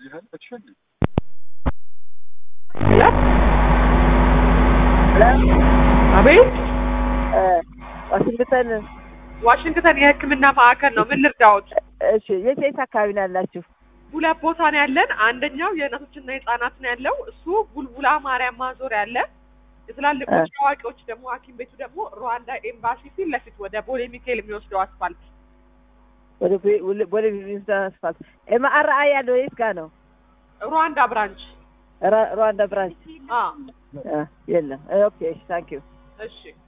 አቤት ዋሽንግተን ዋሽንግተን የሕክምና ማዕከል ነው። ምን ልርዳዎት? እሺ፣ የት የት አካባቢ ነው ያላችሁ? ሁለት ቦታ ነው ያለን። አንደኛው የእናቶችና የህጻናት ነው ያለው። እሱ ቡልቡላ ማርያም ማዞሪያ አለ። የትላልቆች አዋቂዎች ደግሞ ሐኪም ቤቱ ደግሞ ሩዋንዳ ኤምባሲ ፊት ለፊት ወደ ቦሌ ሚካኤል የሚወስደው አስፋልት ወደ ቦሌ- ወደ- ወደ ቪንስተን አስፋልት ኤምአርአይ ያለው የት ጋር ነው? ሩዋንዳ ብራንች። ራ- ሩዋንዳ ብራንች አ አ፣ የለም። ኦኬ፣ ታንክ ዩ እሺ